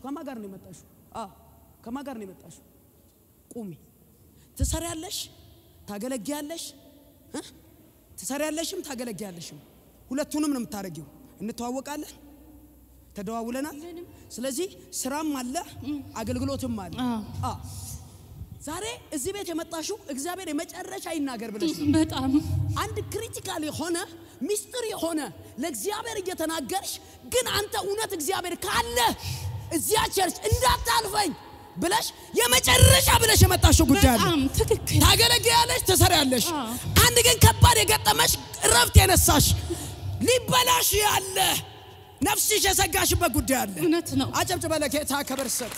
ከማን ጋር ነው የመጣሽው? አዎ ከማን ጋር ነው የመጣሽው? ቁሚ። ትሰሪያለሽ፣ ታገለግያለሽ እ? ትሰሪያለሽም ታገለግያለሽም። ሁለቱንም ነው የምታደርጊው። እንተዋወቃለን፣ ተደዋውለናል። ስለዚህ ስራም አለ አገልግሎትም አለ። አዎ። አዎ። ዛሬ እዚህ ቤት የመጣሽው እግዚአብሔር የመጨረሻ ይናገር ብለሽ ነው። በጣም አንድ ክሪቲካል የሆነ ሚስጥር የሆነ ለእግዚአብሔር እየተናገርሽ ግን አንተ እውነት እግዚአብሔር ካለ እዚያ ቸርች እንዳታልፈኝ ብለሽ የመጨረሻ ብለሽ የመጣሽው ጉዳይ አለ። በጣም ትክክል። ታገለግያለሽ፣ ትሰሪያለሽ። አዎ። አንድ ግን ከባድ የገጠመሽ እረፍት የነሳሽ ሊበላሽ ያለ ነፍስሽ የሰጋሽበት ጉዳይ አለ። እውነት ነው። አጨብጭበ ለጌታ ክብር ስጥ።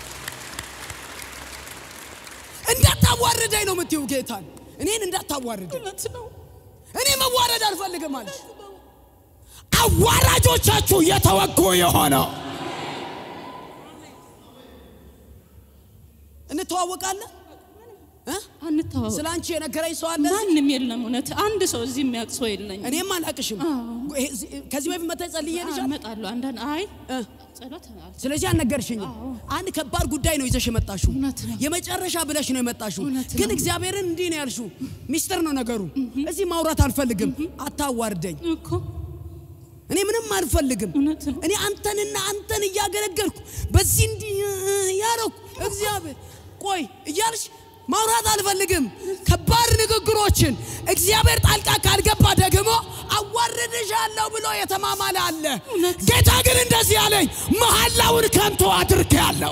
እንዳታዋርደኝ ነው የምትይው ጌታን። እኔን እንዳታዋርደኝ እውነት ነው። እኔ መዋረድ አልፈልግም አለሽ። አዋራጆቻችሁ የተወጉ የሆነው እንተዋወቃለን እ? አንተዋወቅ ስለ አንቺ የነገረኝ ሰው አለ እዚህ? ማንም የለም። እውነት አንድ ሰው እዚህ የሚያውቅ ሰው የለኝም። እኔም አላቅሽም። ይሄ እዚህ- ከዚህ በፊት መተህ ጸልዬልሻል። እመጣለሁ። አንዳንድ አይ እ? ጸሎት አል- ስለዚህ አልነገርሽኝም። አንድ ከባድ ጉዳይ ነው ይዘሽ የመጣሽው። እውነት ነው። የመጨረሻ ብለሽ ነው የመጣሽው። እውነት ግን ነው። እግዚአብሔርን እንዲህ ነው ያልሽው። ሚስጥር ነው ነገሩ። እዚህ ማውራት አልፈልግም። አታዋርደኝ። እኮ እኔ ምንም አልፈልግም። እውነት ነው። እኔ አንተንና አንተን እያገለገልኩ በዚህ እንዲህ ያረኩ እግዚአብሔር ቆይ እያልሽ ማውራት አልፈልግም። ከባድ ንግግሮችን እግዚአብሔር ጣልቃ ካልገባ ደግሞ አዋርድሻለሁ ብሎ የተማማለ አለ። ጌታ ግን እንደዚህ አለኝ፣ መሐላውን ከንቱ አድርጌአለሁ።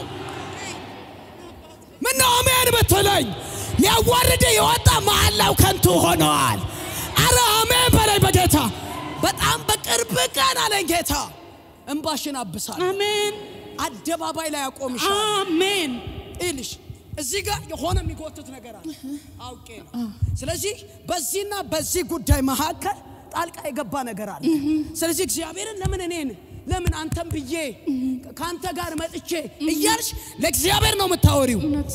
ምነው አሜን ብትለኝ፣ ሊያዋርድ የወጣ መሐላው ከንቱ ሆነዋል። አረ አሜን በላይ በጌታ በጣም በቅርብ ቀን አለኝ ጌታ እንባሽን አብሳል አሜን አደባባይ ላይ አቆምሻል አሜን። ይልሽ እዚህ ጋር የሆነ የሚጎትት ነገር አለ አውቄ ነው። ስለዚህ በዚህና በዚህ ጉዳይ መካከል ጣልቃ የገባ ነገር አለ። ስለዚህ እግዚአብሔርን ለምን እኔን ለምን አንተን ብዬ ከአንተ ጋር መጥቼ እያልሽ ለእግዚአብሔር ነው የምታወሪው። እውነት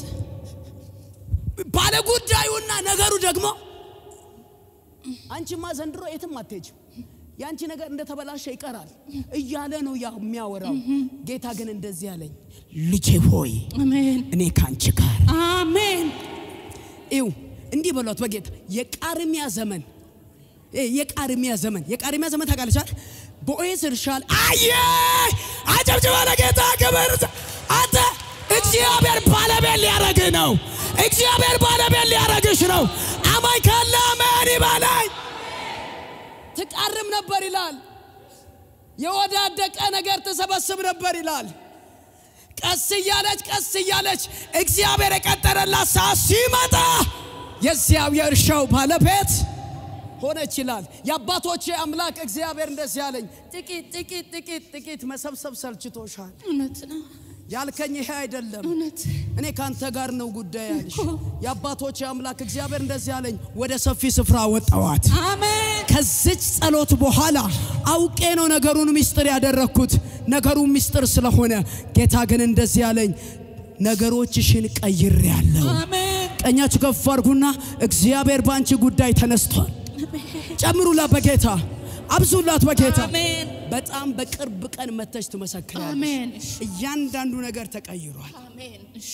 ባለጉዳዩና ነገሩ ደግሞ አንቺማ ዘንድሮ የትም አትሄጅም፣ የአንቺ ነገር እንደተበላሸ ይቀራል እያለ ነው ያ የሚያወራው። ጌታ ግን እንደዚህ አለኝ፣ ልጄ ሆይ አሜን እኔ ከአንቺ ጋር አሜን ይው እንዲህ በሏት በጌታ የቃርሚያ ዘመን እ የቃርሚያ ዘመን የቃርሚያ ዘመን ታውቃለች አይደል? ቦዔዝ እርሻ ላይ አየ አጨብጭበ ለጌታ ክብር። አንተ እግዚአብሔር ባለቤት ሊያረግህ ነው። እግዚአብሔር ባለቤት ሊያረግሽ ነው። አማኝ ካለ አሜን ይበለኝ። ትቃርም ነበር ይላል። የወዳደቀ ነገር ትሰበስብ ነበር ይላል። ቀስ እያለች ቀስ እያለች እግዚአብሔር የቀጠረላት ሰዓት ሲመጣ የዚያው የእርሻው ባለቤት ሆነች ይላል። የአባቶቼ አምላክ እግዚአብሔር እንደዚህ አለኝ፣ ጥቂት ጥቂት ጥቂት ጥቂት መሰብሰብ ሰልችቶሻል። እውነት ነው ያልከኝ ይሄ አይደለም። እውነት እኔ ካንተ ጋር ነው ጉዳይ ያልሽ። እኮ። የአባቶቼ አምላክ እግዚአብሔር እንደዚህ አለኝ፣ ወደ ሰፊ ስፍራ ወጣዋት። አሜን ከዚች ጸሎት በኋላ አውቄ ነው ነገሩን ምስጢር ያደረግኩት። ነገሩ ምስጢር ስለሆነ ጌታ ግን እንደዚህ አለኝ፣ ነገሮችሽን ቀይሬያለሁ። አሜን ቀኛችሁ ከፍ አድርጉና እግዚአብሔር በአንቺ ጉዳይ ተነስቷል። ጨምሩላት በጌታ አብዙላት በጌታ አሜን በጣም በቅርብ ቀን መተሽ ትመሰክራለሽ። አሜን እሺ እያንዳንዱ ነገር ተቀይሯል። አሜን እሺ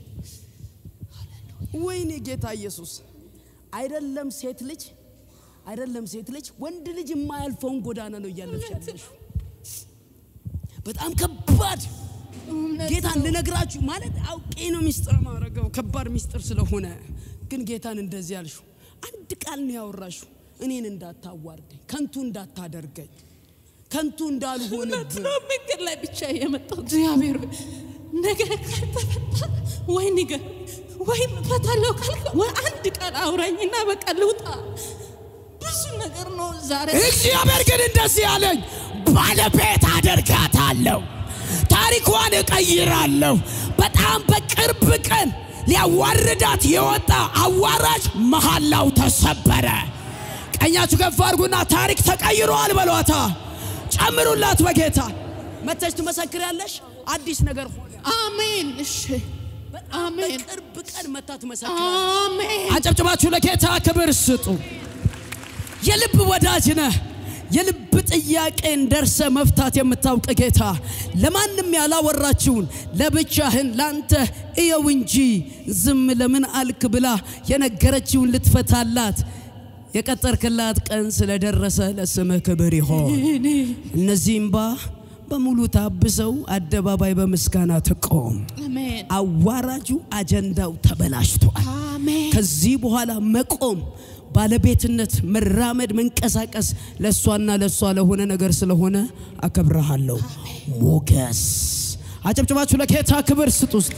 ወይኔ ጌታ ኢየሱስ አይደለም ሴት ልጅ አይደለም ሴት ልጅ ወንድ ልጅ የማያልፈውን ጎዳና ነው እያለፍሽ ያለሽው። በጣም ከባድ እውነት ጌታን ልነግራችሁ ማለት አውቄ ነው ሚስጥር ማድረገው ከባድ ሚስጥር ስለሆነ ግን ጌታን እንደዚህ ያልሽው አንድ ቃል ነው ያወራሽው እኔን እንዳታዋርደኝ ከንቱ እንዳታደርገኝ ከንቱ እንዳልሆንብህ ነው መንገድ ላይ ብቻ የመጣው እግዚአብሔር ሆይ፣ ነገ ካልተፈታ ወይ ንገር ወይ እፈታለሁ ካልከ ወይ አንድ ቃል አውራኝና በቃ ልውጣ። ብዙ ነገር ነው ዛሬ እግዚአብሔር ግን እንደዚህ አለኝ፣ ባለቤት አደርጋታለሁ፣ ታሪኳን እቀይራለሁ። በጣም በቅርብ ቀን ሊያዋርዳት የወጣ አዋራጅ መሐላው ተሰበረ። ቀኛችሁ ከፍ አድርጉና ታሪክ ተቀይሯል በሏታ። ጨምሩላት በጌታ መተሽ ትመሰክሪያለሽ አዲስ ነገር ሆነ አሜን። እሺ አሜን በቅርብ ቀን መታ ትመሰክራለሽ አሜን አጨብጭባችሁ ለጌታ ክብር ስጡ። የልብ ወዳጅ ነህ የልብ ጥያቄን ደርሰ መፍታት የምታውቅ ጌታ ለማንም ያላወራችውን ለብቻህን ላንተ እየው እንጂ ዝም ለምን አልክ ብላ የነገረችውን ልትፈታላት የቀጠርክላት ቀን ስለደረሰ ለስምህ ክብር ይሆን። እነዚህ እምባ በሙሉ ታብሰው አደባባይ በምስጋና ትቆም። አሜን አዋራጁ አጀንዳው ተበላሽቷል። አሜን ከዚህ በኋላ መቆም፣ ባለቤትነት፣ መራመድ፣ መንቀሳቀስ ለእሷና ለእሷ ለሆነ ነገር ስለሆነ አከብረሃለሁ። ሞገስ አጨብጭባችሁ ለጌታ ክብር ስጡ። ውስጥ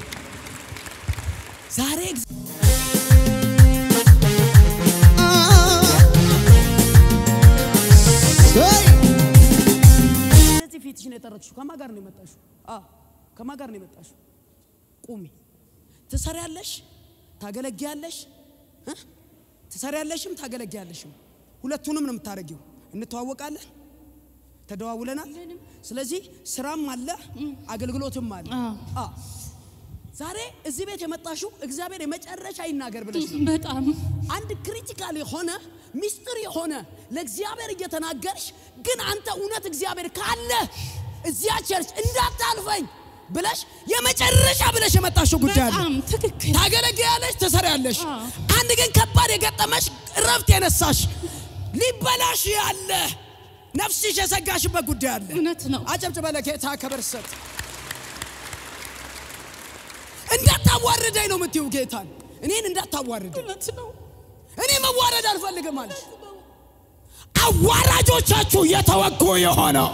ዛሬ እዚህ ፊትሽን የጠረግሽው ከማን ጋር ነው የመጣሽው? አዎ ከማን ጋር ነው የመጣሽው? ቁሚ። ትሰሪያለሽ፣ ታገለግያለሽ እ? ትሰሪያለሽም ታገለግያለሽም። ሁለቱንም ነው የምታደርጊው። እንተዋወቃለን፣ ተደዋውለናል። ስለዚህ ስራም አለ፣ አገልግሎትም አለ። አዎ ዛሬ እዚህ ቤት የመጣሽው እግዚአብሔር የመጨረሻ ይናገር ብለሽ ነው። በጣም አንድ ክሪቲካል የሆነ ሚስጥር የሆነ ለእግዚአብሔር እየተናገርሽ ግን አንተ እውነት እግዚአብሔር ካለ እዚያ ቸርች እንዳታልፈኝ ብለሽ የመጨረሻ ብለሽ የመጣሽው ጉዳይ አለ። በጣም ትክክል ታገለግያለሽ፣ ትሰሪያለሽ። አዎ። አንድ ግን ከባድ የገጠመሽ እረፍት የነሳሽ ሊበላሽ ያለ ነፍስሽ የሰጋሽበት ጉዳይ አለ። እውነት ነው አጨብጭበ ለጌታ ክብር ስጥ። እንዳታዋርደኝ ነው የምትይው ጌታን። እኔን እንዳታዋርደኝ እውነት ነው እኔ መዋረድ አልፈልግም አለሽ። አዋራጆቻችሁ የተወጉ የሆነው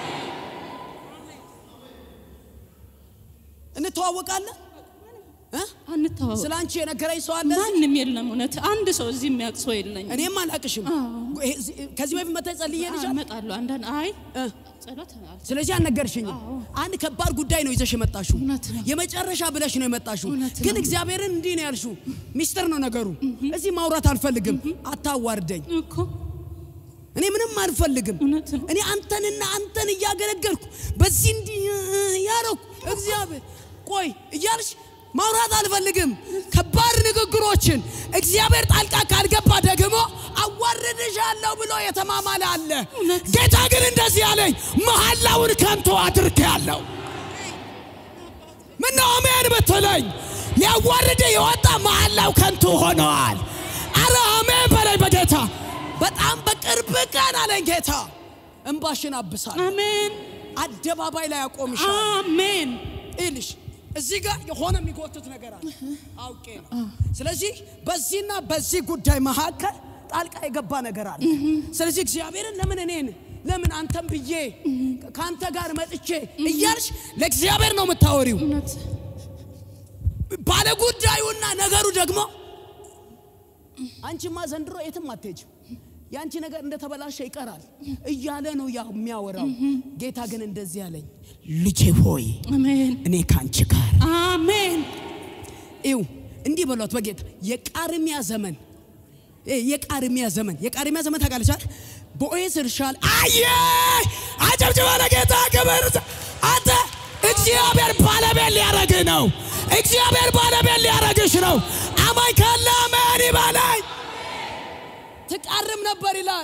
እንተዋወቃለን እ? አንተዋወቅ ስለ አንቺ የነገረኝ ሰው አለ እዚህ? ማንም የለም እውነት አንድ ሰው እዚህ የሚያውቅ ሰው የለኝም እኔም አላቅሽም። ይሄ እዚህ- ከዚህ በፊት መታ ጸልዬልሻል። እመጣለሁ አንዳንድ አይ እ? ጸሎት አል- ስለዚህ አልነገርሽኝም። አንድ ከባድ ጉዳይ ነው ይዘሽ የመጣሽው። እውነት ነው። የመጨረሻ ብለሽ ነው የመጣሽው። እውነት ግን ነው። እግዚአብሔርን እንዲህ ነው ያልሽው። ሚስጥር ነው ነገሩ። እዚህ ማውራት አልፈልግም። አታዋርደኝ። እኮ እኔ ምንም አልፈልግም። እውነት ነው እኔ አንተንና አንተን እያገለገልኩ በዚህ እንዲህ ያረኩ እግዚአብሔር ቆይ እያልሽ ማውራት አልፈልግም። ከባድ ንግግሮችን እግዚአብሔር ጣልቃ ካልገባ ደግሞ አዋርድሻለሁ ብሎ የተማማለ አለ። እውነት ጌታ ግን እንደዚህ አለኝ፣ መሐላውን ከንቱ አድርጌአለሁ። ምነው አሜን ብትለኝ፣ ሊያዋርድ የወጣ መሐላው ከንቱ ሆነዋል። አረ አሜን በላይ በጌታ በጣም በቅርብ ቀን አለኝ ጌታ እንባሽን አብሳል አሜን አደባባይ ላይ አቆምሻል። አሜን ይልሽ እዚህ ጋር የሆነ የሚጎትት ነገር አለ አውቄ ነው። ስለዚህ በዚህና በዚህ ጉዳይ መካከል ጣልቃ የገባ ነገር አለ። ስለዚህ እግዚአብሔርን ለምን እኔን ለምን አንተን ብዬ ከአንተ ጋር መጥቼ እያልሽ ለእግዚአብሔር ነው የምታወሪው። እውነት ባለጉዳዩና ነገሩ ደግሞ አንቺማ ዘንድሮ የትም አትሄጅም፣ የአንቺ ነገር እንደተበላሸ ይቀራል እያለ ነው ያ የሚያወራው። ጌታ ግን እንደዚህ አለኝ፣ ልጄ ሆይ አሜን እኔ ካንቺ ጋር አሜን ይው እንዲህ በሏት በጌታ የቃርሚያ ዘመን እ የቃርሚያ ዘመን የቃርሚያ ዘመን ታውቃለች አይደል? ቦዔዝ እርሻል አየ አጨብጭባ ለጌታ ክብር። አንተ እግዚአብሔር ባለቤት ሊያረግህ ነው። እግዚአብሔር ባለቤት ሊያረግሽ ነው። አማኝ ካለ አሜን ይበለኝ። ትቃርም ነበር ይላል።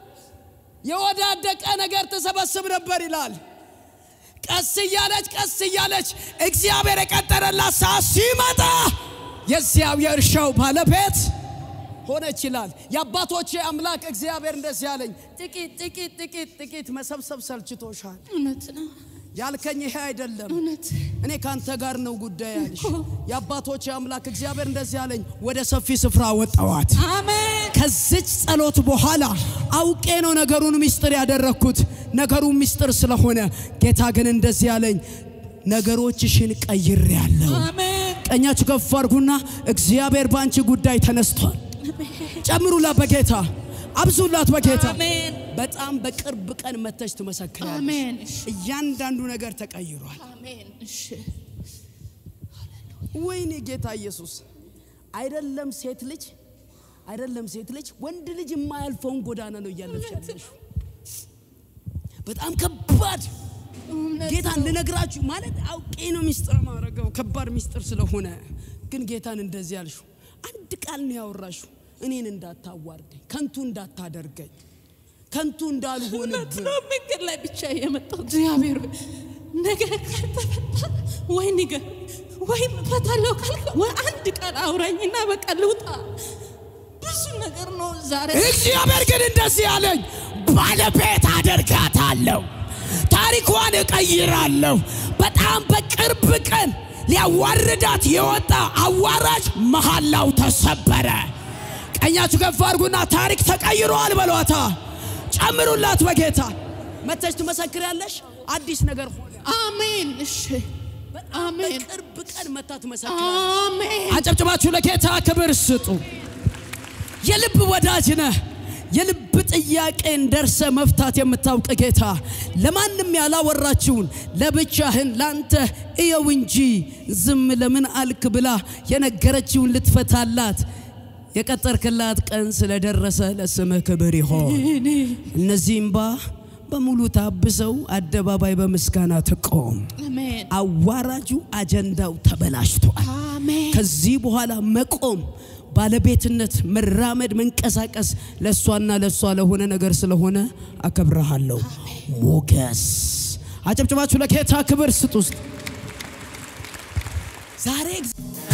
የወዳደቀ ነገር ትሰበስብ ነበር ይላል። ቀስ እያለች ቀስ እያለች እግዚአብሔር የቀጠረላት ሰዓት ሲመጣ የዚያው የእርሻው ባለቤት ሆነች ይላል። የአባቶቼ አምላክ እግዚአብሔር እንደዚህ ያለኝ ጥቂት ጥቂት ጥቂት ጥቂት መሰብሰብ ሰልችቶሻል። እውነት ነው ያልከኝ ይሄ አይደለም። እውነት እኔ ካንተ ጋር ነው ጉዳይ ያልሽ። የአባቶቼ አምላክ እግዚአብሔር እንደዚህ ያለኝ ወደ ሰፊ ስፍራ ወጣዋት። አሜን ከዚች ጸሎት በኋላ አውቄ ነው ነገሩን ምስጢር ያደረግኩት። ነገሩ ምስጢር ስለሆነ ጌታ ግን እንደዚህ ያለኝ ነገሮችሽን ቀይሬያለሁ። አሜን ቀኛችሁ ከፍ አድርጉና እግዚአብሔር በአንቺ ጉዳይ ተነስቷል። ጨምሩላት በጌታ አብዙላት በጌታ አሜን በጣም በቅርብ ቀን መተሽ ትመሰክራለሽ። አሜን እሺ እያንዳንዱ ነገር ተቀይሯል። አሜን እሺ ወይኔ ጌታ ኢየሱስ አይደለም ሴት ልጅ አይደለም ሴት ልጅ ወንድ ልጅ የማያልፈውን ጎዳና ነው እያለፍሽ ያለሽው። በጣም ከባድ ጌታን ልነግራችሁ ማለት አውቄ ነው ሚስጥር ማድረገው ከባድ ሚስጥር ስለሆነ ግን ጌታን እንደዚህ ያልሽው አንድ ቃል ነው ያወራሽው እኔን እንዳታዋርደኝ ከንቱ እንዳታደርገኝ ከንቱ እንዳልሆንብህ ነው መንገድ ላይ ብቻ የመጣው እግዚአብሔር ሆይ፣ ነገር ካልተፈታ ወይ ንገር ወይ እፈታለሁ ካልክ ወይ አንድ ቃል አውራኝና በቃ ልውጣ። ብዙ ነገር ነው ዛሬ እግዚአብሔር ግን እንደዚህ ያለኝ ባለቤት አደርጋታለሁ፣ ታሪኳን እቀይራለሁ። በጣም በቅርብ ቀን ሊያዋርዳት የወጣ አዋራጅ መሐላው ተሰበረ። ቀኛችሁ ከፍ አድርጉና ታሪክ ተቀይሯል በሏታ። ጨምሩላት በጌታ መተሽ ትመሰክሪያለሽ። አዲስ ነገር ሆነ። አሜን። እሺ አሜን በቅርብ ቀን መታ ትመሰክራለሽ። አሜን። አጨብጭባችሁ ለጌታ ክብር ስጡ። የልብ ወዳጅ ነህ። የልብ ጥያቄን ደርሰ መፍታት የምታውቅ ጌታ ለማንም ያላወራችውን ለብቻህን ላንተ እየው እንጂ ዝም ለምን አልክ ብላ የነገረችውን ልትፈታላት የቀጠርክላት ቀን ስለደረሰ ለስምህ ክብር ይሆን። እነዚህ እምባ በሙሉ ታብሰው አደባባይ በምስጋና ትቆም። አሜን አዋራጁ አጀንዳው ተበላሽቷል። አሜን። ከዚህ በኋላ መቆም፣ ባለቤትነት፣ መራመድ፣ መንቀሳቀስ ለእሷና ለእሷ ለሆነ ነገር ስለሆነ አከብረሃለሁ። ሞገስ አጨብጭባችሁ ለጌታ ክብር ስጡ። ዛሬ